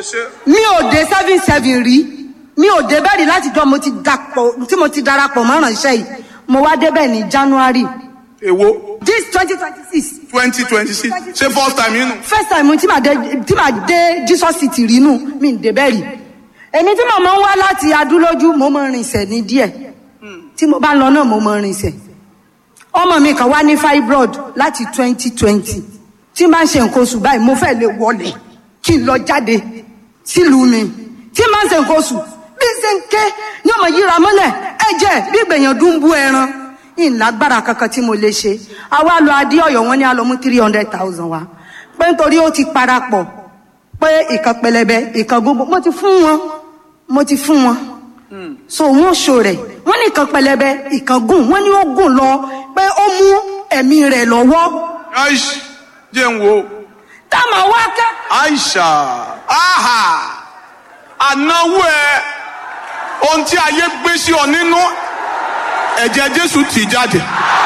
ṣe. mi ò dé seven seven rí mi ò dé bẹ́ẹ̀ rí láti jọ mo ti dapọ̀ tí mo ti darapọ̀ mọ́ ìránṣẹ́ yìí mo wá débẹ̀ ní january èwo this twenty twenty six twenty twenty six ṣé first time yín nù. first time tí màá dé tí màá dé jesus city rí nù mi ò dé bẹ́ẹ̀ rí èmi tí mo máa ń wá láti adúlójú mo máa ń rinsẹ̀ ní díẹ̀ tí mo bá lọ náà mo máa ń rinsẹ̀ ọmọ mi kan wá ní fibroid láti twenty twenty tí n bá ń ṣe nǹkan oṣù báyìí mo fẹ́ lè wọlé kí n lọ jáde sílùú mi tí n bá ń ṣe nǹkan oṣù bí n ṣe ń ké ní ọmọ yíra mọ́lẹ̀ ẹ̀jẹ̀ bí ìgbẹ̀yàn dún bú ẹran ìlágbára kankan tí mo lè ṣe àwa lọ adé ọ̀yọ́ wọn ní àlọ́ mú three hundred thousand wa pé nítorí ó ti parapọ̀ pé ìkan pẹlẹbẹ ìkan gbogbo mo ti fún wọn mo ti fún wọn so wọn ṣo rẹ wọn ní ìkan pẹlẹbẹ ìkan gùn wọn ní ó gùn lọ pé ó mú ẹ̀mí rẹ̀ lọ́wọ́ aish jẹ́ ń wo táwọn wá kẹ́ aisha aha ànáwó ẹ ohun tí ayé gbé sí ọ nínú ẹ̀jẹ̀ jésù tì jáde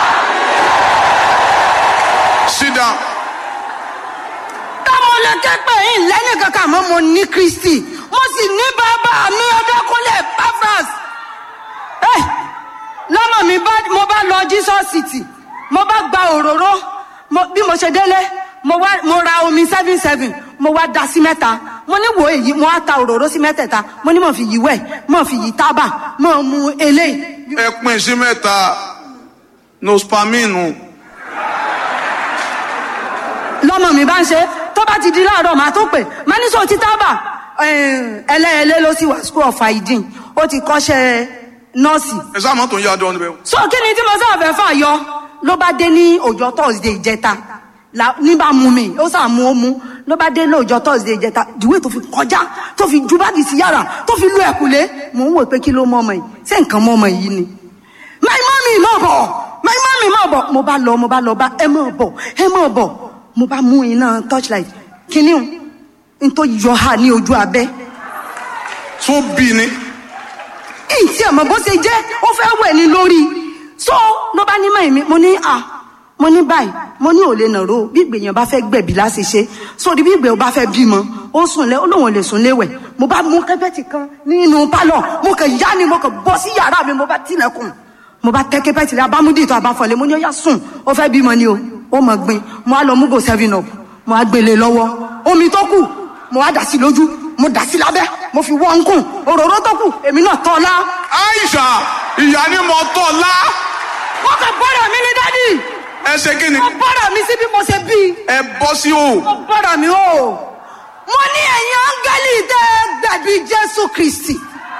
sit down táwọn lè ké pé yín lẹ́nu kankan àmọ́ mo ní kristi mo sì ní bàbá mi ọdọkùnlé pafras ẹ lọ́mọ mi bá mo bá lọ jesus city mo bá gba òróró mo- bí mo ṣe délé mo wá mo ra omi seven seven mo wá da sí mẹ́ta mo ní wo èyí mo wá ta òróró sí mẹ́tẹ̀ẹ̀ta mo ní mo fi yí wẹ̀ mo fi yí tábà mo mu eléyìí ẹ pín sí mẹ́ta nospaminu lọ́mọ mi bá ń ṣe tó bá ti di láàárọ̀ màá tó pè máa ní sọ ti tábà ẹlẹ́ẹ̀lẹ́ ló sì wà school of hygiene ó ti kọ́ṣẹ́ nọ́ọ̀sì ẹ sáà mọ́tò ń yá dán níbẹ̀. so kí ni tí mo sáà fẹ́ fà yọ ló bá dé ní ọjọ́ thursday ìjẹta la- ní bá mú mi ó sà mú ó mú ló bá dé ní ọjọ́ thursday ìjẹta ìdíwé tó fi kọjá tó fi ju báàgì sí yàrá tó fi lu ẹ̀kúlé mò ń wò pé kí ló mọ ọmọ yìí ṣé nǹkan mọ ọmọ yìí ni my mommy mọ̀ bọ̀ my mommy mọ̀ bọ̀ mo bá lọ mo bá lọ bá ẹ mọ̀ bọ̀ ẹ mọ̀ bọ̀ mo bá mú iná torchlight kíní o n tó yọ ha ní ojú abẹ́ tó bí ni ìtì àmọ́ bó ṣe jẹ́ ó fẹ́ wẹ̀ ní lórí so ló bá ní mọ̀ mi mo ní à mo ní báyìí mo ní òlé nàró bí ìgbèyàn bá fẹ́ gbẹ̀bí láti ṣe sórí bí ìgbèyàn bá fẹ́ bímọ ó sùn lẹ ó lóun ò lè sùn léwẹ̀ mo bá mú kẹ́pẹ́tì kan nínú pálọ̀ mo kàn yá ni mo kàn bọ́ sí yàrá mi mo bá tilẹ̀kùn mo bá tẹ́ kẹ́pẹ́tì rẹ abámúdì tó abáfọ̀lẹ́ mo ní ó yá sùn ó fẹ́ bímọ ni o ó mọ̀ gbin mo á lọ mú go seven up mo á gbélé lọ́wọ́ omi tó kù mo á dà sí lójú mo dà sí lábẹ́ mo fi wọ́n ń kùn òróró tó kù èmi náà tọ́ ọ lá aisha ìyá ni mo tọ̀ lá wọ́n kàn bọ́dọ̀ mi ní dádì ẹ ṣe kí ni wọ́n bọ́dọ̀ mi sí bí mo ṣe bí ẹ bọ́ sí o wọ́n bọ́dọ̀ mi o mo ní ẹ̀yin áńgẹ́lì tẹ́ gbẹ̀bí jésù kristi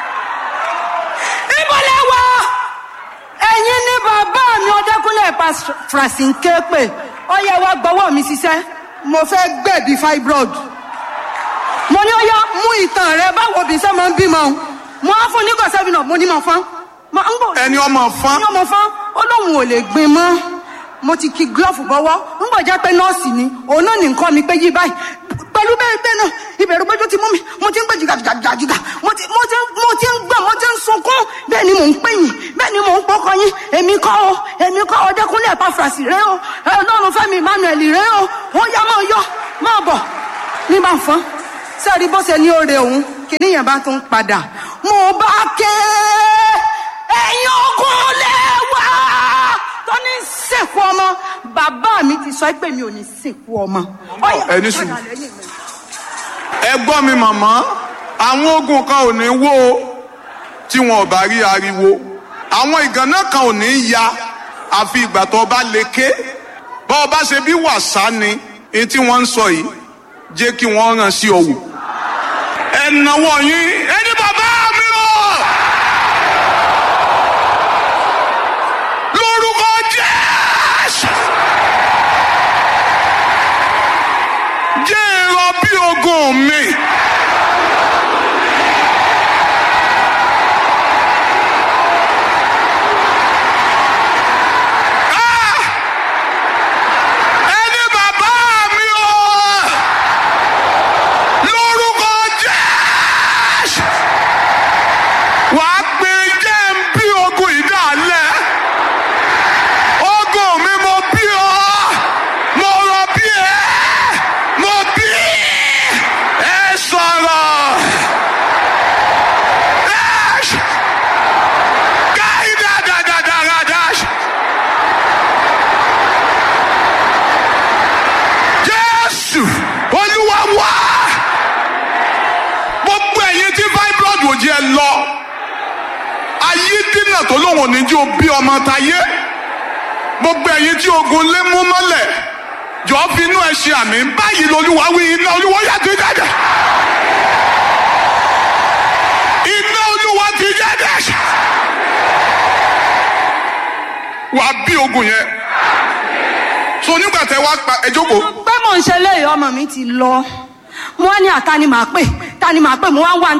ìbọ̀lẹ̀ wa ẹ̀yin ní bàbá mi ọdẹkùnlé frasinke pé ó yẹ wá gbọ́wọ́ mi ṣiṣẹ́ mo fẹ́ gbẹ̀bí fibroid mo ní ó yá mú ìtàn rẹ báwo bí sẹ́ máa ń bímọ o mo á fún nígbà sẹ́fìn náà mo ní mọ̀ fán mo ń bò ẹni ọmọ fán ní ọmọ fán ó lóun ò lè gbin mọ́ mo ti ki glove bọ́wọ́ ń bọ̀ jẹ́ pé nọ́ọ̀sì ni òun náà ní nǹkan mi pé yí báyìí pẹ̀lú bẹ́ẹ̀ bẹ́ẹ̀ náà ìbẹ̀rù gbẹ́jọ ti mú mi mo ti ń gbé jìgàjìgàjìgà mo ti mo ti mo ti ń gbọ̀n mo ti ń sunkún bẹ́ẹ̀ ni mò ń pè yín bẹ́ẹ̀ ni mò ń pọkàn yín èmi kọ́ o èmi kọ́ o dẹ́kunlé ẹ̀páfrasì rẹ o ọlọ́run fẹ́mi emmanuel rẹ o ó yá máa yọ máa bọ̀ ní bá fọ́n sẹ́ẹ̀rí bó ṣe ní oore òun kìnìyàn bá tún padà mo bá ké ẹ̀yin ogun lẹ́wà tó ní sìnkú ọmọ bàbá mi ti sọ pé mi ò ní sìnkú ọmọ. Ọ̀yá, ẹni sùn. padà lẹ́yìn mi. ẹ gbọ́ mi màmá àwọn ogun kan ò ní wó o tí wọn ò bá rí ariwo àwọn ìgànnà kan ò ní ya àfi ìgbà tó bá lè ké bá ọ bá ṣe bí wàsá ni èyí tí wọ́n ń sọ yìí jẹ́ kí wọ́n ràn sí ọ̀wọ̀ ẹ náwó yín ẹni bàbá mi o lórúkọ Jésù jẹ́ èrò bí ogun mi. Ah! Ẹni bàbá mi o! Lórúkọ Jésù! Wàá pe jẹ́ ń bí ogun ìdálẹ̀. Ogun mi mo bí ọ. Mo rọ bí ẹ. Mo bí. Ẹ sọ̀rọ̀. jẹ́ lọ ayé dínà tó lóun ò ní jí o bí ọmọ tayé gbogbo ẹ̀yin tí ogun lé mú mọ́lẹ̀ jọ fi inú ẹ ṣe àmì báyìí lolúwa wí iná olúwa yàtọ̀ jáde iná olúwa ti jáde wàá bí ogun yẹn so nígbà tẹ wá pa ẹ jókòó pé mò ń ṣe léyìí ọmọ mi ti lọ mo wá ní àtàní màá pè tani màá pè mo wá ń wá